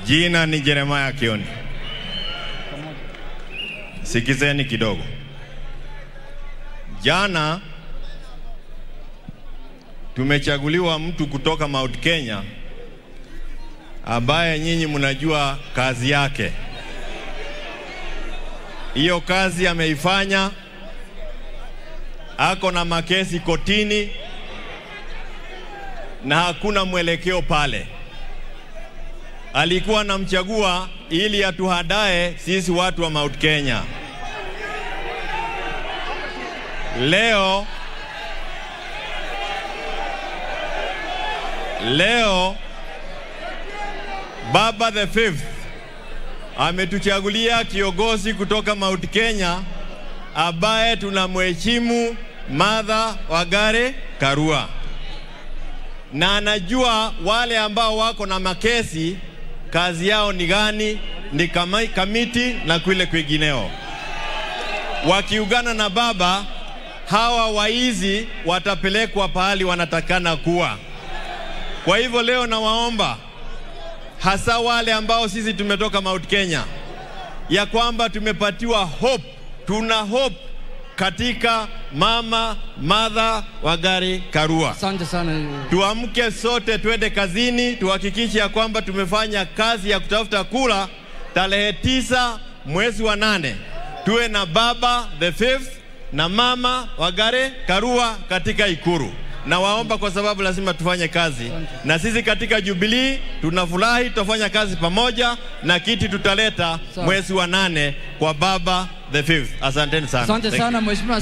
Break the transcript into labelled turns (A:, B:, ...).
A: Jina ni Jeremiah Kioni. Sikizeni kidogo. Jana tumechaguliwa mtu kutoka Mount Kenya ambaye nyinyi mnajua kazi yake. Hiyo kazi ameifanya, ako na makesi kotini na hakuna mwelekeo pale. Alikuwa anamchagua ili atuhadae sisi watu wa Mount Kenya. Leo leo Baba the Fifth ametuchagulia kiongozi kutoka Mount Kenya ambaye tunamheshimu Martha Wangari Karua, na anajua wale ambao wako na makesi kazi yao ni gani, ni kama, kamiti na kule kwingineo. Wakiungana na baba, hawa waizi watapelekwa pahali wanatakana kuwa. Kwa hivyo leo nawaomba hasa wale ambao sisi tumetoka Mount Kenya, ya kwamba tumepatiwa hope, tuna hope katika mama Martha Wangari Karua.
B: Asante sana.
A: Tuamke sote, twende kazini, tuhakikishe ya kwamba tumefanya kazi ya kutafuta kura. Tarehe tisa mwezi wa nane tuwe na baba the fifth na mama Wangari Karua katika Ikuru. Na waomba kwa sababu lazima tufanye kazi, na sisi katika Jubilee tunafurahi, tutafanya kazi pamoja na kiti tutaleta
B: Sawa.
A: mwezi wa nane kwa baba the fifth. Asanteni sana.
B: Asante
A: Thank you.
B: sana mheshimiwa